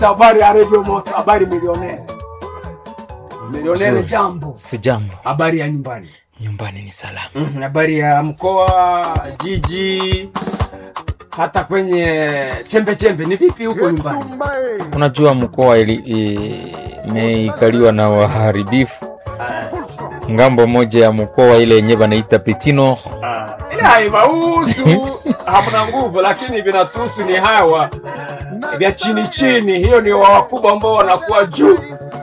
habari ya redio moto habari milionere milionere Nzuri. jambo Si jambo, habari ya nyumbani nyumbani ni salama. Mhm, habari ya mkoa jiji hata kwenye chembe chembe ni vipi huko nyumbani Unajua mkoa ili- i- imeikaliwa na waharibifu. Ngambo moja ya mkoa ile yenye banaita Petino, Ah, ile haiwahusu hamna nguvu lakini vinatuhusu ni hawa vya chini chini hiyo ni wa wakubwa ambao wanakuwa juu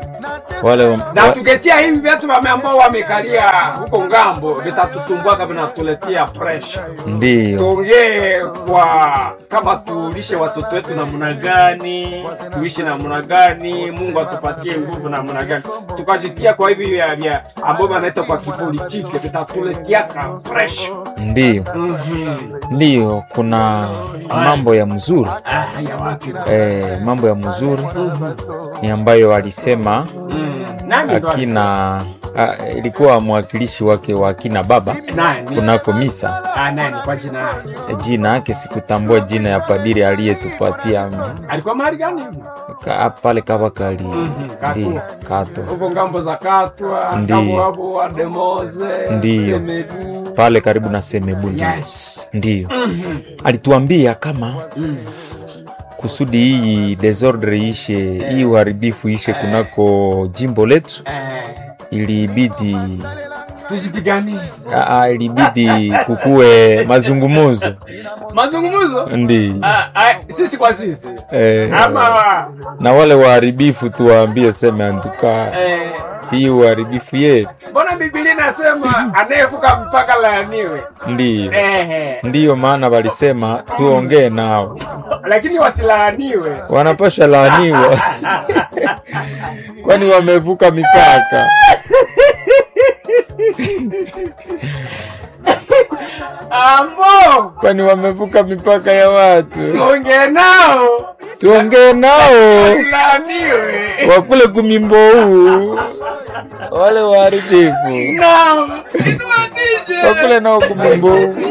wale na wa, tuketia hivi vyetu wame ambao wamekalia huko ngambo vitatusumbua vinatuletea pressure ndio tuongee kwa kama tulishe watoto wetu namna gani tuishi namna gani mungu atupatie nguvu namna gani tukajitia kwa hivi vya vya ambao wanaita kwa kipolitiki vitatuleteaka pressure ndio Mhm. ndio, kuna mambo ya mzuri Ah, ya wapi eh, mambo ya mzuri ni ambayo alisema Mm. nani ndo akina a, ilikuwa mwakilishi wake wa akina baba alisema? nani kunako misa ah, nani kwa jina lake jina yake sikutambua jina ya padiri aliyetupatia alikuwa mahali gani ka, pale Kabakali Mhm, Kato. ndio Kato huko ngambo za katwa Ndiyo. ngambo hapo wa demoze Ndiyo. semedu pale karibu na Semebu ndio yes ndio Mhm. alituambia kama Mm. kusudi hii desordre ishe hii uharibifu ishe kunako jimbo letu Eh, ilibidi tuzipiganie aa, ilibidi kukuwe mazungumuzo mazungumzo ndi Ah, ah, sisi kwa sisi eh, ama na wale waharibifu tuwaambie seme antuka eh, hii uharibifu yetu mbona bibilia inasema anayevuka mpaka laaniwe ndiyo eh, ndiyo maana walisema tuongee nao lakini wasilaaniwe wanapasha laaniwa kwani wamevuka mipaka ambo kwani wamevuka mipaka ya watu tuongee nao tuongee nao wasilaaniwe wakule kumimbo huu wale waharibifu naam Inua DJ. wakule nao kumimbo huu